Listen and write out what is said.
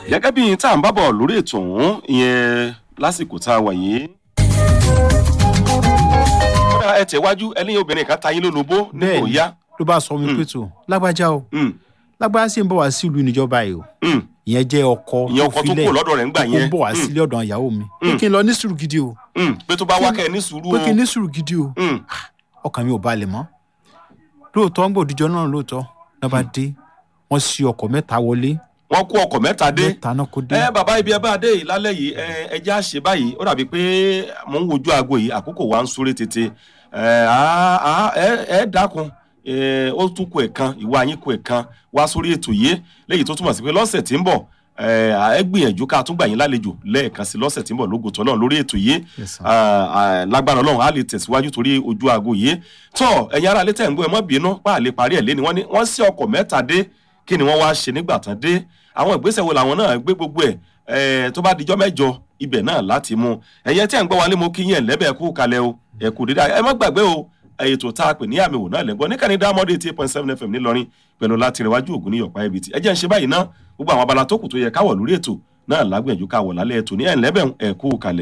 gẹ́gẹ́ bí tá à ń bábọ̀ lórí ètò ọ̀hún ìyẹn lásìkò tá a wà yìí. kódà ẹ tẹ̀wájú ẹlẹ́yin obìnrin kan ta yín lólobó ní kò Bẹ́ẹ̀ni. yá. ló bá sọ mi pé tó lágbájá o Mm, lágbájá sì ń bọ̀ wá sí ìlú níjọba yìí o mm. ìyẹn jẹ́ ọkọ ìyẹn ọkọ tó kúrò lọ́dọ̀ rẹ̀ ń gbà ó yẹn. ń bọ̀ wá sílé ọ̀dọ̀ ìyàwó mi pé kí n lọ ní sùúrù gidi o Mm, pé tó bá wá kẹ́ ẹ ní sùúrù pé o. kí n ní sùúrù gidi o Mm, ọkàn mi ò balẹ̀ mọ́ lóòótọ́ ń gbòdìjọ́ náà lóòótọ́ náà bá dé wọ́n ṣí ọkọ̀ mẹ́ta wọlé wọ́n kó ọkọ̀ mẹ́ta dé. mẹ́ta náà kó dé ẹ bàbá ibi ẹ bá dé yìí lálẹ́ yìí ẹ ẹ jẹ́ àṣẹ báyìí ó dàbí pé mò ń wojú aago yìí àkókò wa ń súré tètè ẹ á- á- ẹ ẹ dákun ẹ ó tún kó ẹ̀kan ìwà yín kó ẹ̀kan wá sórí ètò yìí léyìí tó túmọ̀ sí pé lọ́sẹ̀ tí ń bọ̀ ẹ ẹ gbìyànjú ká tún gbà yín lálejò lẹ́ẹ̀kan sí lọ́sẹ̀ tí ń bọ̀ lógo tọ́lọ́ lórí ètò yìí Yes, sir. Ah, ah, lágbára ọlọ́run á lè tẹ̀síwájú torí ojú aago yìí tọ́ ẹ̀yin ará létẹ̀ ń gbọ́ ẹ mọ́ bínú pa àlè parí ẹ̀ lé ni wọ́n ní wọ́n sí ọkọ̀ mẹ́ta dé kí ni wọ́n wá ṣe nígbà tán dé àwọn ìgbésẹ̀ wo làwọn náà gbé gbogbo ẹ̀ ẹ̀ tó bá dijọ́ mẹ́jọ ibẹ̀ náà láti mú ẹ̀yẹ tí ẹ̀ ń gbọ́ wálé mo kí yín ẹ̀ lẹ́bẹ̀ẹ́ kú kalẹ̀ o ẹ̀ kú dídá ẹ má gbàgbé o ètò tá a pè ní àmì wò náà lẹ́gbọ́n níkànnì dámọ́dé eight point seven fm ńìlọrin pẹ̀lú láti rẹwájú ògùn ní yọ̀pá ibi tí ẹ jẹ́ ń ṣe báyìí ná gbogbo àwọn abala tó kù tó yẹ káwọ̀ lórí ètò náà lágbẹ̀jú káwọ̀ lálẹ́ ètò ní ẹ̀ ń lẹ́bẹ̀ẹ́ ẹ̀ kú kalẹ̀